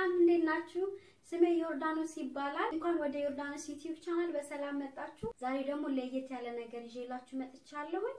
ሰላም እንዴት ናችሁ? ስሜ ዮርዳኖስ ይባላል። እንኳን ወደ ዮርዳኖስ ዩቲዩብ ቻናል በሰላም መጣችሁ። ዛሬ ደግሞ ለየት ያለ ነገር ይዤላችሁ መጥቻለሁኝ።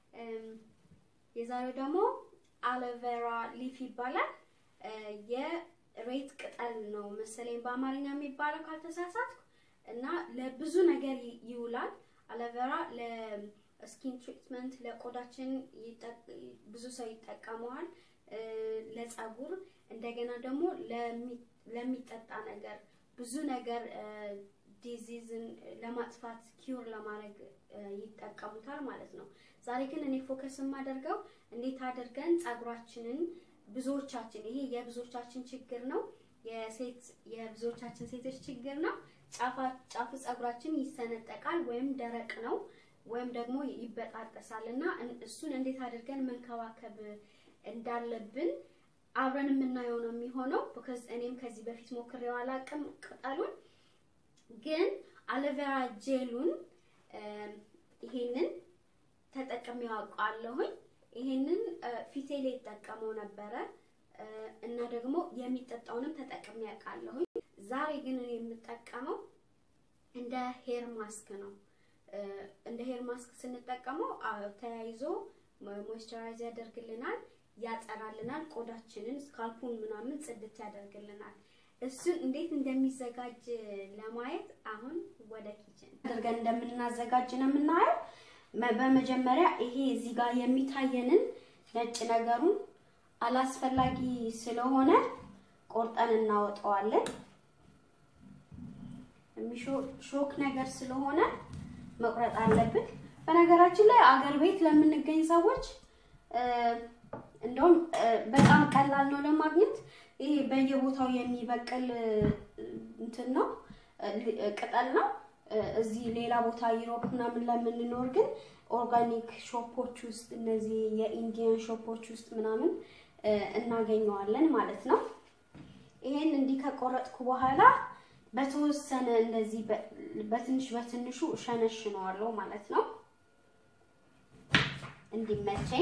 የዛሬው ደግሞ አሎቬራ ሊፍ ይባላል። የሬት ቅጠል ነው መሰለኝ በአማርኛ የሚባለው ካልተሳሳትኩ እና ለብዙ ነገር ይውላል። አሎቬራ ለስኪን ትሪትመንት ለቆዳችን ብዙ ሰው ይጠቀመዋል። ለጸጉር እንደገና ደግሞ ለሚጠጣ ነገር ብዙ ነገር ዲዚዝን ለማጥፋት ኪውር ለማድረግ ይጠቀሙታል ማለት ነው። ዛሬ ግን እኔ ፎከስ የማደርገው እንዴት አድርገን ጸጉራችንን ብዙዎቻችን ይሄ የብዙዎቻችን ችግር ነው፣ የሴት የብዙዎቻችን ሴቶች ችግር ነው። ጫፉ ጸጉራችን ይሰነጠቃል ወይም ደረቅ ነው ወይም ደግሞ ይበጣጠሳል እና እሱን እንዴት አድርገን መንከባከብ እንዳለብን አብረን የምናየው ነው የሚሆነው። ቢኮዝ እኔም ከዚህ በፊት ሞክሬው አላውቅም ቅጠሉን፣ ግን አሎቬራ ጄሉን ይሄንን ተጠቅሜው አውቃለሁኝ። ይሄንን ፊቴ ላይ ይጠቀመው ነበረ እና ደግሞ የሚጠጣውንም ተጠቅሜ አውቃለሁኝ። ዛሬ ግን እኔ የምጠቀመው እንደ ሄር ማስክ ነው። እንደ ሄር ማስክ ስንጠቀመው ተያይዞ ሞይስቸራይዝ ያደርግልናል ያጠራልናል ቆዳችንን ስካልፑን ምናምን ጽድት ያደርግልናል። እሱን እንዴት እንደሚዘጋጅ ለማየት አሁን ወደ ኪችን አድርገን እንደምናዘጋጅ ነው የምናየው። በመጀመሪያ ይሄ እዚህ ጋር የሚታየንን ነጭ ነገሩን አላስፈላጊ ስለሆነ ቆርጠን እናወጣዋለን። ሾክ ነገር ስለሆነ መቁረጥ አለብን። በነገራችን ላይ አገር ቤት ለምንገኝ ሰዎች እንደውም በጣም ቀላል ነው ለማግኘት። ይሄ በየቦታው የሚበቅል እንትን ነው ቅጠል ነው። እዚህ ሌላ ቦታ ዩሮፕ ምናምን ለምንኖር ግን ኦርጋኒክ ሾፖች ውስጥ እነዚህ የኢንዲያን ሾፖች ውስጥ ምናምን እናገኘዋለን ማለት ነው። ይሄን እንዲህ ከቆረጥኩ በኋላ በተወሰነ እንደዚህ በትንሽ በትንሹ እሸነሽነዋለሁ ማለት ነው እንዲመቸኝ።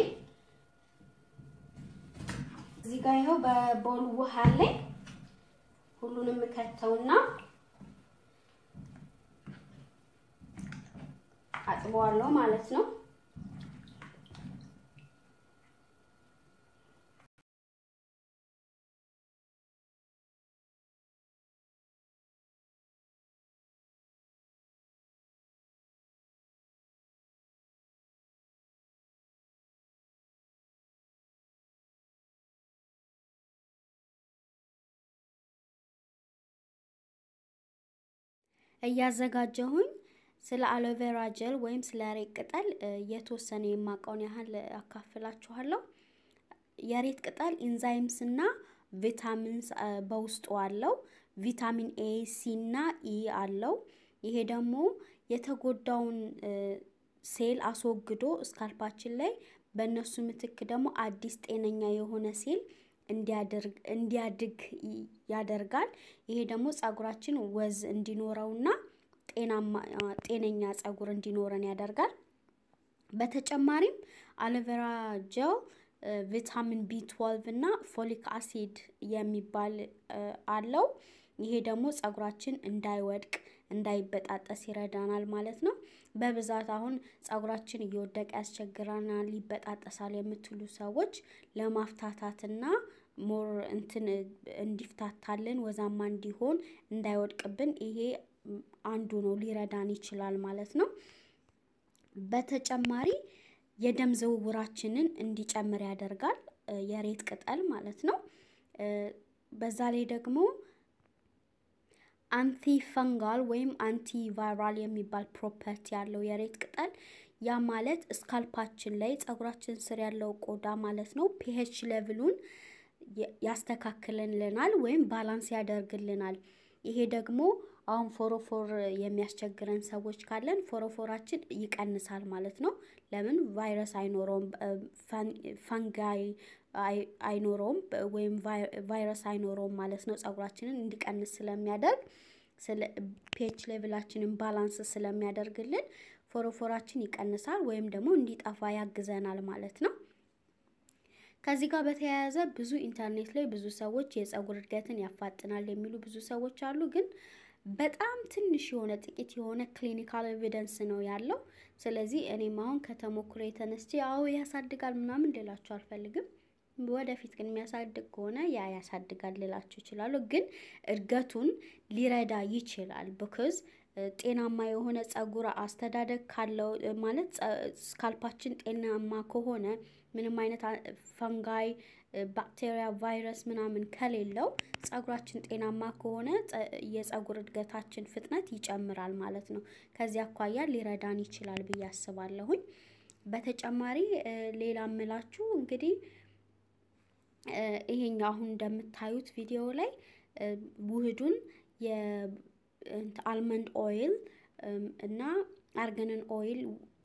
እዚህ ጋር ይኸው በቦል ውሃ ላይ ሁሉንም ከተውና አጥበዋለሁ ማለት ነው። እያዘጋጀሁኝ ስለ አሎቬራ ጀል ወይም ስለ ሬት ቅጠል የተወሰነ የማውቀውን ያህል አካፍላችኋለሁ። የሬት ቅጠል ኢንዛይምስ እና ቪታሚንስ በውስጡ አለው። ቪታሚን ኤ፣ ሲ እና ኢ አለው። ይሄ ደግሞ የተጎዳውን ሴል አስወግዶ ስካልፓችን ላይ በእነሱ ምትክ ደግሞ አዲስ ጤነኛ የሆነ ሴል እንዲያድግ ያደርጋል። ይሄ ደግሞ ጸጉራችን ወዝ እንዲኖረውና ጤናማ ጤነኛ ጸጉር እንዲኖረን ያደርጋል። በተጨማሪም አሎቬራ ጀል ቪታሚን ቢ 12 እና ፎሊክ አሲድ የሚባል አለው። ይሄ ደግሞ ጸጉራችን እንዳይወድቅ እንዳይበጣጠስ ይረዳናል ማለት ነው። በብዛት አሁን ጸጉራችን እየወደቀ ያስቸግረናል፣ ይበጣጠሳል የምትሉ ሰዎች ለማፍታታትና ሞር እንትን እንዲፍታታልን ወዛማ እንዲሆን እንዳይወድቅብን ይሄ አንዱ ነው ሊረዳን ይችላል ማለት ነው። በተጨማሪ የደም ዝውውራችንን እንዲጨምር ያደርጋል የሬት ቅጠል ማለት ነው። በዛ ላይ ደግሞ አንቲ ፈንጋል ወይም አንቲ ቫይራል የሚባል ፕሮፐርቲ ያለው የሬት ቅጠል ያ ማለት ስካልፓችን ላይ ጸጉራችን ስር ያለው ቆዳ ማለት ነው ፒኤች ሌቭሉን ያስተካክልልናል ወይም ባላንስ ያደርግልናል። ይሄ ደግሞ አሁን ፎሮፎር የሚያስቸግረን ሰዎች ካለን ፎሮፎራችን ይቀንሳል ማለት ነው። ለምን ቫይረስ አይኖረውም፣ ፈንጋይ አይኖረውም ወይም ቫይረስ አይኖረውም ማለት ነው። ጸጉራችንን እንዲቀንስ ስለሚያደርግ ፒኤች ሌቭላችንን ባላንስ ስለሚያደርግልን ፎሮፎራችን ይቀንሳል ወይም ደግሞ እንዲጠፋ ያግዘናል ማለት ነው። ከዚህ ጋር በተያያዘ ብዙ ኢንተርኔት ላይ ብዙ ሰዎች የፀጉር እድገትን ያፋጥናል የሚሉ ብዙ ሰዎች አሉ ግን በጣም ትንሽ የሆነ ጥቂት የሆነ ክሊኒካል ኤቪደንስ ነው ያለው። ስለዚህ እኔም አሁን ከተሞክሮ የተነስቼ አዎ ያሳድጋል ምናምን ልላችሁ አልፈልግም። ወደፊት ግን የሚያሳድግ ከሆነ ያ ያሳድጋል ልላችሁ ይችላሉ። ግን እድገቱን ሊረዳ ይችላል ብክዝ ጤናማ የሆነ ፀጉር አስተዳደግ ካለው ማለት ስካልፓችን ጤናማ ከሆነ ምንም አይነት ፈንጋይ፣ ባክቴሪያ፣ ቫይረስ ምናምን ከሌለው ፀጉራችን ጤናማ ከሆነ የፀጉር እድገታችን ፍጥነት ይጨምራል ማለት ነው። ከዚህ አኳያ ሊረዳን ይችላል ብዬ አስባለሁኝ። በተጨማሪ ሌላ ምላችሁ እንግዲህ ይሄኛው አሁን እንደምታዩት ቪዲዮ ላይ ውህዱን የአልመንድ ኦይል እና አርገንን ኦይል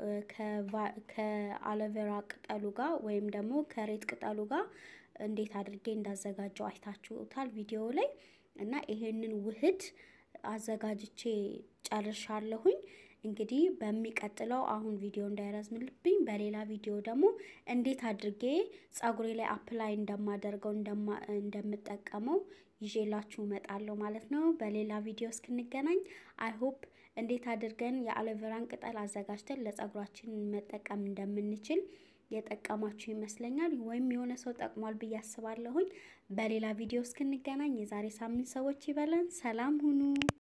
ከአሎቬራ ቅጠሉ ጋር ወይም ደግሞ ከሬት ቅጠሉ ጋር እንዴት አድርጌ እንዳዘጋጀው አይታችሁታል ቪዲዮ ላይ እና ይሄንን ውህድ አዘጋጅቼ ጨርሻለሁኝ። እንግዲህ በሚቀጥለው አሁን ቪዲዮ እንዳይረዝምልብኝ በሌላ ቪዲዮ ደግሞ እንዴት አድርጌ ፀጉሬ ላይ አፕላይ እንደማደርገው እንደምጠቀመው ይዤላችሁ እመጣለሁ ማለት ነው። በሌላ ቪዲዮ እስክንገናኝ አይ ሆፕ እንዴት አድርገን የአሎቬራን ቅጠል አዘጋጅተን ለፀጉራችን መጠቀም እንደምንችል የጠቀማችሁ ይመስለኛል። ወይም የሆነ ሰው ጠቅሟል ብዬ አስባለሁኝ። በሌላ ቪዲዮ እስክንገናኝ የዛሬ ሳምንት ሰዎች ይበለን። ሰላም ሁኑ።